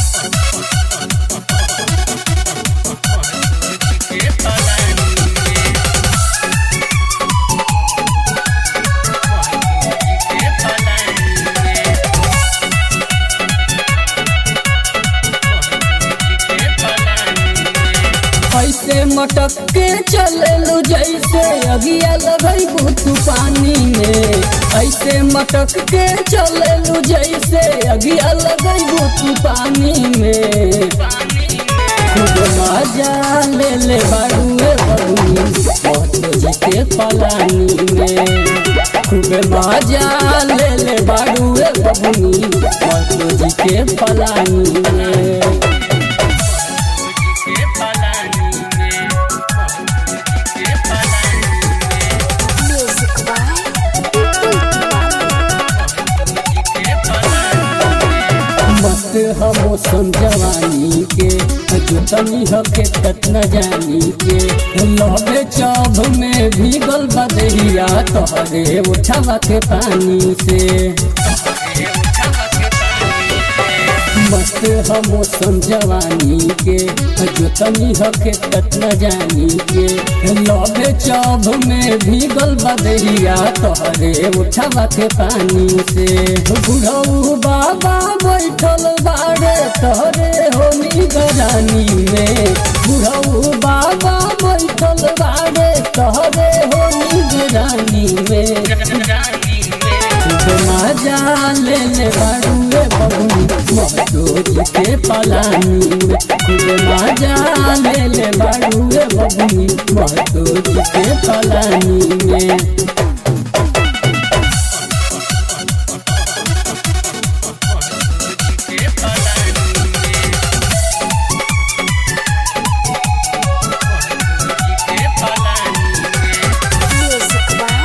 ऐसे मटक के चललू जैसे अगिया लगैबू तू पानी में ऐसे मटक के चललू जैसे अगिया लगैबू तू पानी में खूब मजा ले ले बाड़ुए बबुनी महतो जी के पलानी में खूब मजा ले ले बाड़ुए बबुनी महतो जी के पलानी में Music by मस्त हमो समझवानी के जुतनी हके तत न जानी के लबे चौभ में भीगल बदरिया तोहरे उठावा के पानी से मस्त हमो समझवानी के जुतनी हके तत न जानी के लबे चौभ में भीगल बदरिया तोहरे उठावा के पानी से बुढ़ऊ बाबा बैठल बाड़े तोहरे होनी गरानी में बुढ़ऊ बाबा बैठल बाड़े तोहरे होनी गरानी में मजा ले ले बाड़ुए बबुनी महतो के पलानी में खूब मजा ले ले बाड़ुए बबुनी महतो के पलानी में Music by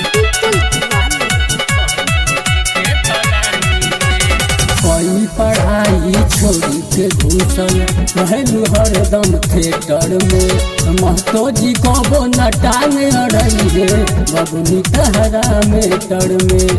कोई पढ़ाई छोड़ी के घुसल रहलू हरदम थिएटर में महतो जी कबो न टांग अड़ई रे बबुनी तहरा में टर में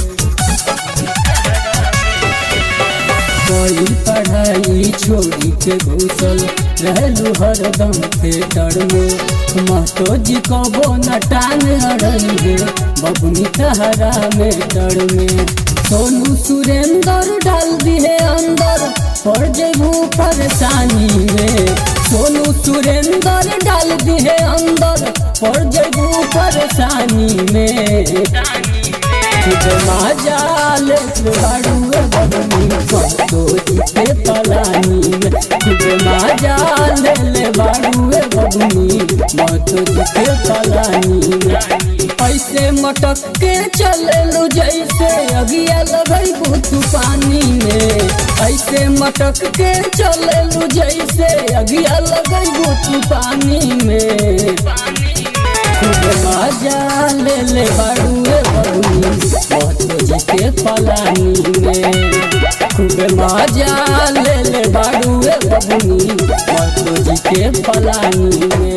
कोई पढ़ाई छोड़ी के घुसल रहलू हरदम थिएटर में महतो जी कबो न टांग अड़ई रे बबुनी तहरा में टर में सोनू सुरेंद्र डाल दिए अंदर पड़ जेबू परेशानी में सोनू सुरेंद्र डाल दिए अंदर पड़ जेबू परेशानी में खुद मजा ले बाड़ुए बबनी महतो जी के पलानी में खुद मजा ले ले बाड़ुए बबनी महतो जी के पलानी में ऐसे मटक के चललू जैसे अगिया लगैबू तू पानी में ऐसे मटक के चललू जैसे अगिया लगैबू तू पानी में खूब मजा ले ले बाड़ुए बबुनी महतो जी के पलानी में खूब मजा ले ले बाड़ुए बबुनी महतो जी के पलानी में